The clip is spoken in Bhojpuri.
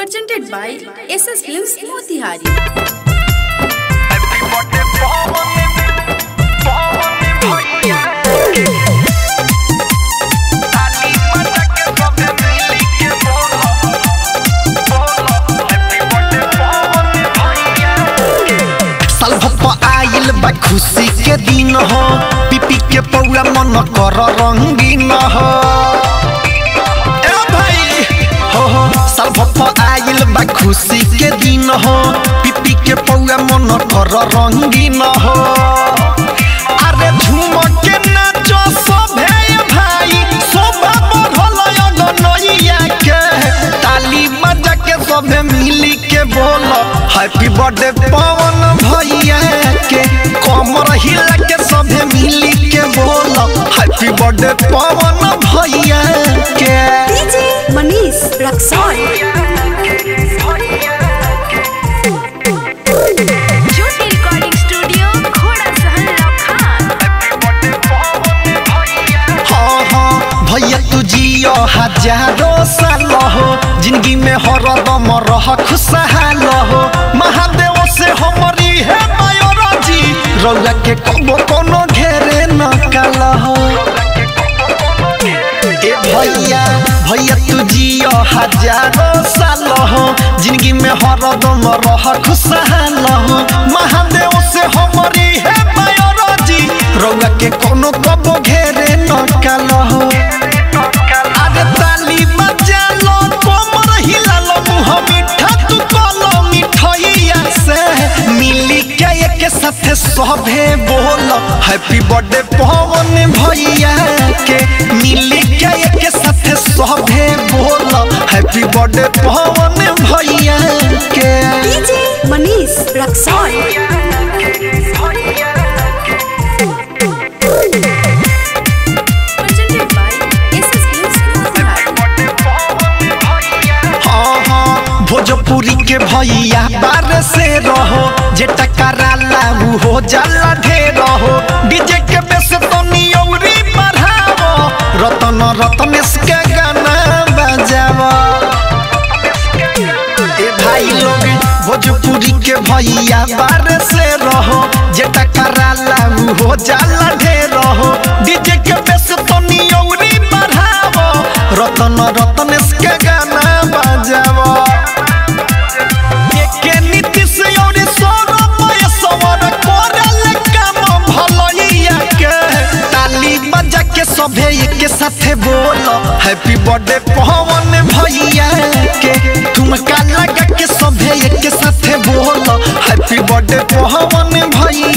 presented by SS Films Motihari. साल भप्पा आइल बा खुशी के दिन हो पिपी के पौआ मन कर रंगीन हो ए भाई हो हो साल भप्पा आइल बा खुशी के दिन हो पिपी के पौआ मन कर रंगीन हो अरे झूम के नाचो सभे भाई शोभा बढ़ल अगनैया के ताली बजा के सभे मिली के बोल हैप्पी बर्थडे पवन भैया के कमर हिला के सभे मिली के बोल हैप्पी बर्थडे पवन भैया के DJ Manish Raksol. Jyoti Recording Studio, Khoda Sahan Lakhan. हाँ हाँ भैया तू जियो हजारों साल हो जिंदगी में हरदम रह खुशहाल हो महादेव से हमारी है बायोलॉजी रौला के कबो कोनो घेरे न काल हो ए भैया भैया तू जियो हजारों साल हो जिंदगी में हरदम रह खुशहाल हो महादेव से हमारी है बायोलॉजी रौला के कोनो कबो घेरे न काल हो अरे ताली बजा लो कोमर हिला लो मुँह मीठा तू बोलो मिठैया से मिली के एक साथ सभे बोलो हैप्पी बर्थडे पवन भैया के मिली के एक साथ सभे बोलो हैप्पी बर्थडे पवन भैया के DJ Manish Raksol. Presented by SS Films Motihari. हाँ हाँ भोजपुरी के भैया बार से रहो जे टकराला उ हो जाला ढेर हो डीजे के बेस तो नियौरी बढ़ावो रतन रतनेश के गाना बजावो ए भाई लोग भोजपुरी के भैया बार से रहो जे टकराला उ हो जाला ढेर हो डीजे के बेस तो नियौरी बढ़ावो रतन रतनेश के गाना बजावो एके नीतीश और सौरभ सवर करल काम भलैया के ताली बजा के सभे एक साथे बोलो हैप्पी बर्थडे पवन भैया के ठुमका लगा के सभे एक साथे बोलो हैप्पी बर्थडे पवन भैया